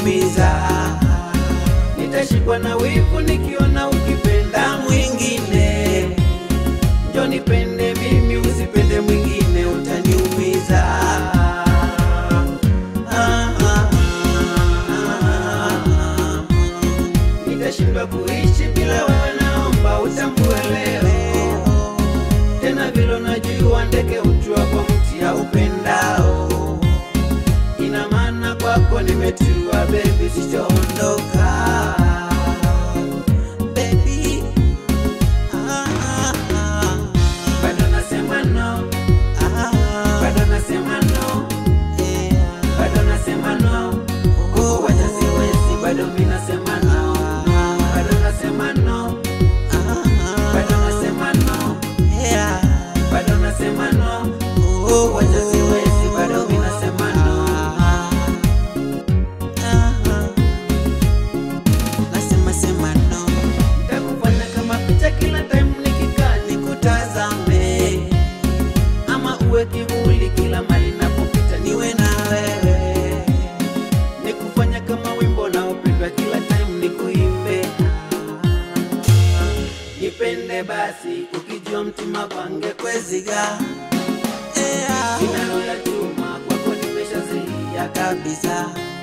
utaniumiza. Nitashikwa na wivu nikiona ukipenda mwingine. Njoo nipende mimi, usipende mwingine, utaniumiza. Ah, ah, ah, ah. Nitashindwa kuishi bila wewe, naomba utambue leo tena vile unajua ndege utua kwa mti ya upendao. Ina maana kwako nimetua, baby, sitaondoka Baby, ah, ah, ah, bado nasema no, ah, bado nasema no, yeah. bado nasema no, kukuwacha siwezi, bado mi nasema no, bado nasema no, bado nasema no, Yeah. bado nasema no, kukuwacha siwezi, bado mi nasema no. Nasema sema no, Nitakufanya kama picha kila time nikikaa nikutazame, ama uwe kivuli kila mali napopita niwe na wewe, nikufanya kama wimbo naopendwa kila time nikuimbe. Nipende basi ukijua mtima pange kweziga yeah. inalo ya chuma kwako nimeshazilia kabisa